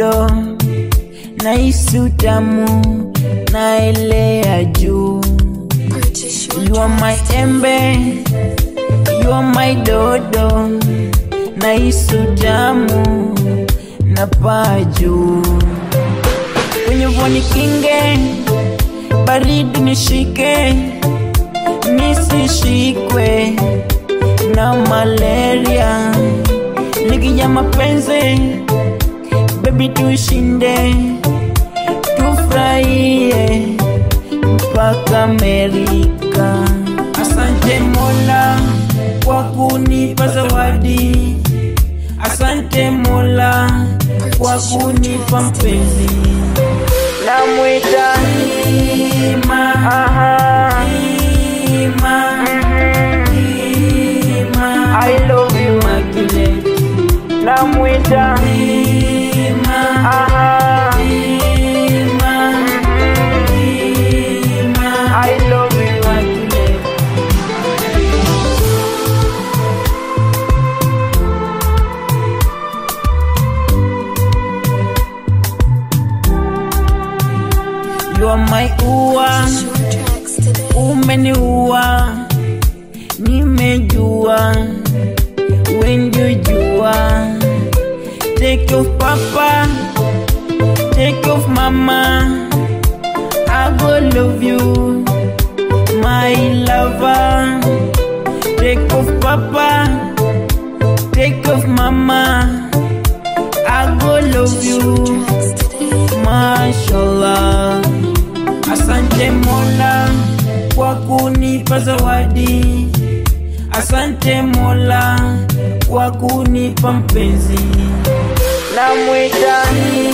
dodo nahisi utamu naelea juu Purchase your You are my embe, you are my dodo, nahisi utamu na paa juu. Kwenye voni kinge, baridi nishike, nisishikwe na malaria. Ligi ya mapenzi, baby tushinde, tufurahie mpaka Amerika. Asante Mola kwa kunipa zawadi, asante Mola kwa kunipa mpenzi. Namwita Ima, aha, Ima, Ima, I love you Immaculate. Namwita Ima, aha, Ima, I love you Immaculate. You are my ua, your tracks today. umeniua, nimejua, wenjujua. Take off papa, take off mama, I go love you, my lover. Take off papa, take off mama, I go love you. Tracks today. Mashallah, asante Mola kwa kunipa zawadi, asante Mola kwa kunipa mpenzi. Namwita